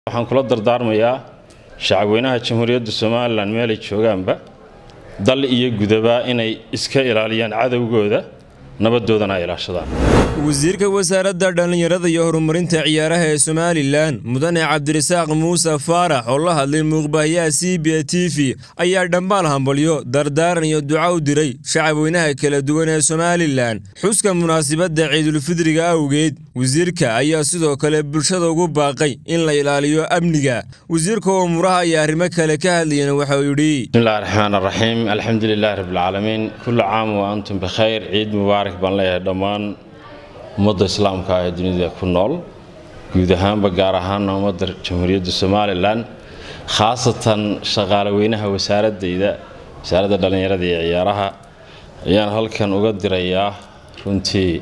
waxaan kula dardaarmayaa shacabweynaha jamhuuriyadda somalilan meelay joogaanba dal iyo gudaba inay iska ilaaliyaan cadowgooda nabadoodana ay ilaashadaan wasiirka wasaaradda dhallinyarada iyo horumarinta ciyaaraha ee somalilan mudane cabdirasaaq muuse faarax oo la hadlay muuqbaahiyaha c b a t v ayaa dhammaal hambalyo dardaaran iyo duca u diray shacabweynaha kala duwan ee somalilan xuska munaasabadda ciidulfidriga awgeed wasiirka ayaa sidoo kale bulshada ugu baaqay in la ilaaliyo amniga wasiirka oo muraha ayaa arrimo kale ka hadlayeen waxauu yidhi bismillahi raxmaan araxiim alxamdulilahi rabbilcaalamiin kullu caam wa antum bikhayr ciid mubaarak baan leeyahay dhammaan ummadda islaamka ee dunida ku nool guud ahaanba gaar ahaana ummadda jamhuuriyadda somalilan khaasatan shaqaale weynaha wasaaradayda wasaaradda dhallinyarada iyo ciyaaraha ayaan halkan uga dirayaa runtii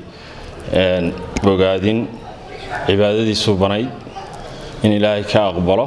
bogaadin cibaadadiisu banayd in ilaahay ka aqbalo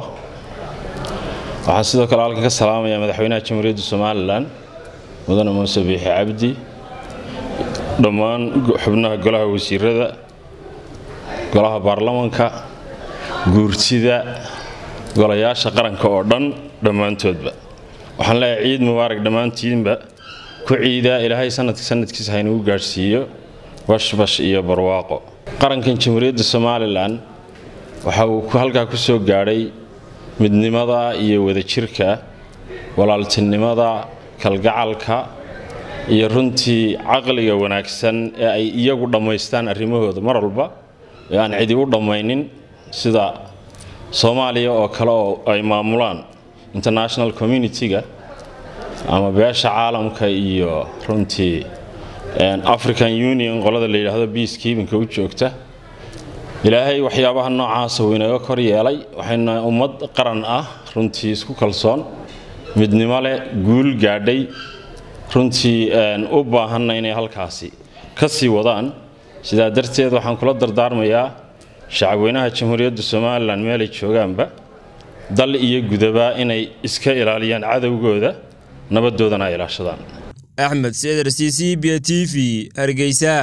waxaan sidoo kale halkan ka salaamayaa madaxweynaha jamhuuriyadda somalilan mudane muuse biixi cabdi dhammaan xubnaha golaha wasiirada golaha baarlamanka guurtida golayaasha qaranka oo dhan dhammaantoodba waxaan leeyahay ciid mubaarak dhammaantiinba ku ciidaa ilaahay sanadka sanadkiisa haynagu gaadhsiiyo bashbash iyo barwaaqo qarankan jamhuuriyadda somalilan waxa uu halkaa ku soo gaadhay midnimada iyo wadajirka walaaltinimada kalgacalka iyo runtii caqliga wanaagsan ee ay iyagu dhammaystaan arrimahooda mar walba ee aan cidi u dhammaynin sida soomaaliya oo kale oo ay maamulaan international community-ga ama beesha caalamka iyo runtii african union qolada la yidhaahdo biacekeepinka u joogta ilaahay waxyaabaha noocaasa uu inaga kor yeelay waxayna ummad qaran ah runtii isku kalsoon midnimo leh guul gaadhay runtii u baahanna inay halkaasi ka sii wadaan sidaa darteed waxaan kula dardaarmayaa shacabweynaha jamhuuriyadda somalilan meelay joogaanba dal iyo gudaba inay iska ilaaliyaan cadowgooda nabadoodana ay ilaashadaan axmed seder c c b t v hargeysa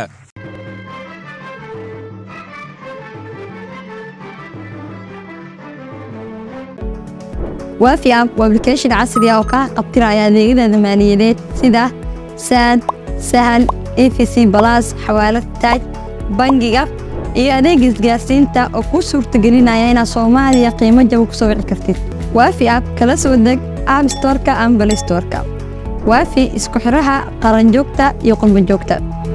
waafi app waa ablication casri ah oo kaa qabtiraya adeegyada maaliyadeed sida saad sahal efc balas xawaalad taaj bangiga iyo adeega isgaarsiinta oo kuu suurtagelinaya inaad soomaaliya qiimo jaba ku soo wici kartid waafi app kala soo deg app storka ama balistorka waafi isku xidhaha qaranjoogta iyo qurbanjoogta